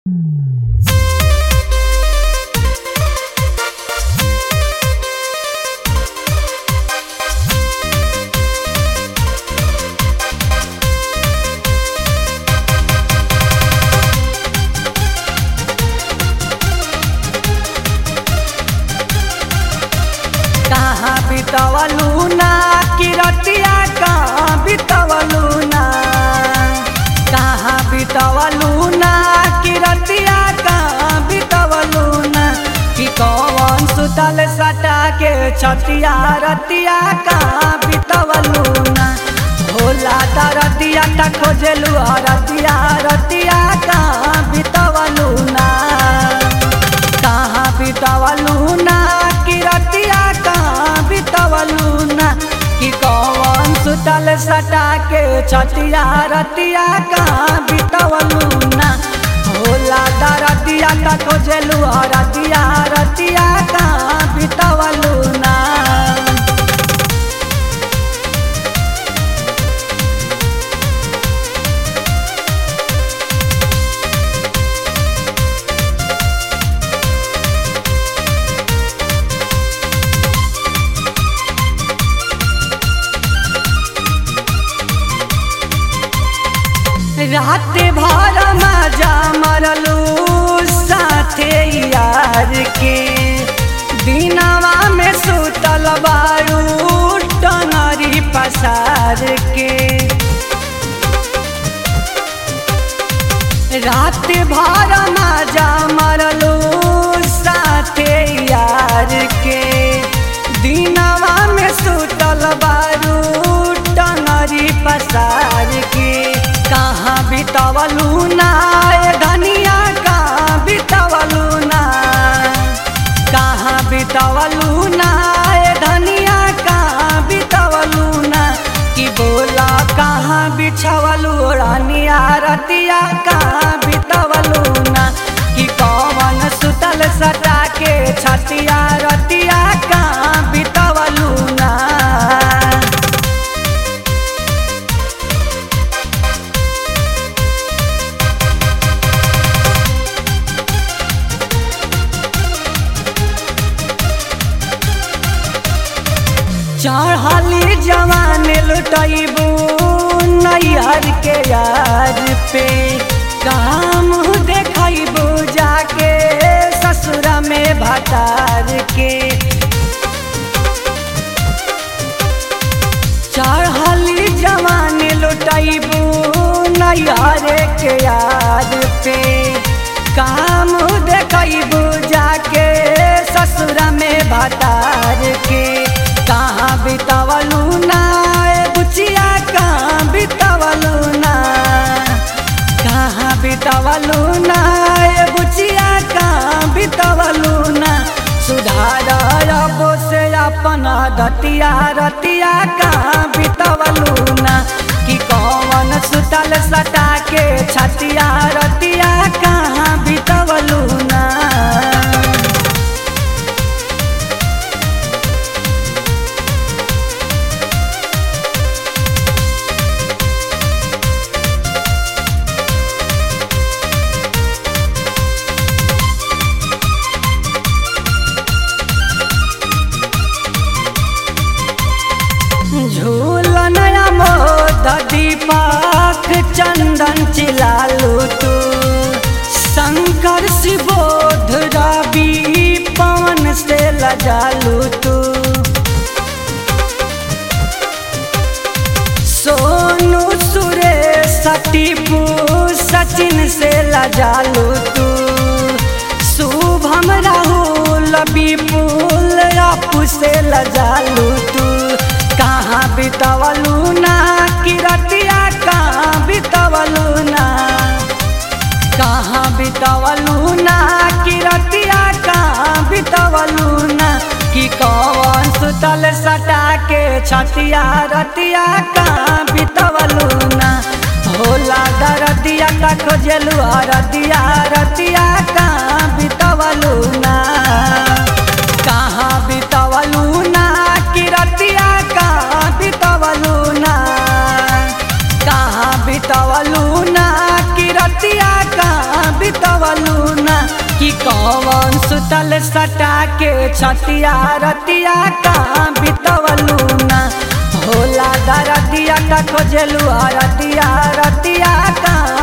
बितवलू ना किरतिया कहाँ बितवलू ना कहाँ बितवलू ना किरतिया कहाँ बितवलू ना कि कौन सुतल सटा के छतिया रतिया कहाँ बितवलू ना भोला दरतिया त खोजलू रतिया रतिया कहाँ बितवलू ना कहाँ बितवलू ना कि रतिया कहाँ बितवलू ना कि कौन सुतल सटा के छतिया रतिया कहाँ बितवलू ना भोला दरतिया त खोजलू रतिया रतिया कहाँ बितवलू ना रात भर मजा मरलू साथे यार के दिनवा में सुतल बारू टंगरी पसार के रात भर मजा मरलू साथे यार के दिनवा में सुतल बारू टंगरी पसार के कहाँ बितवलू ना ए धनिया कहाँ बितवलू ना कहाँ बितवलू ना ए धनिया कहाँ बितवलू ना कि बोला कहाँ बिछवलू रानिया रतिया कहाँ बितवलू ना कि कौन सुतल सटा के छतिया रतिया कहाँ बितवलू ना चढ़ली जवान लुटैबू नैहर के यार पे काम देखैबू जाके ससुर में भतार के चढ़ली जवान लुटैबू नैहर के यार पे काम देखैबू जाके ससुर में भतार के कहाँ बितवलू ना ए बुचिया कहाँ बितवलू ना कहाँ बितवलू ना ए बुचिया कहाँ बितवलू ना सुधार रबो से अपन दतिया रतिया कहाँ बितवलू ना कि कौन सुतल सटा के छतिया रतिया कहाँ बितवलू ना झूलन मोद दीपक चंदन चिलालू तू शंकर शिवोध रवि पवन से लजालू तू सोनू सुरेश टीपू सचिन से लजालू तू शुभम राहुल विपुल अपू से लजालू तू कहाँ बितवलू ना किरतिया कहाँ बितवलू ना कहाँ बितवलू ना किरतिया कहाँ बितवलू ना कि कौन सुतल सटा के छतिया रतिया कहाँ बितवलू ना भोला दरदिया त खोजलू रतिया रतिया कहाँ बितवलू ना कहाँ बितवलू ना किरतिया कहाँ बितवलू ना कहाँ बितवलू ना किरतिया कहाँ बितवलू कि कौन सुतल सटा के छतिया रतिया कहाँ बितवलू ना भोला दरदिया का खोजलू रतिया रतिया कहाँ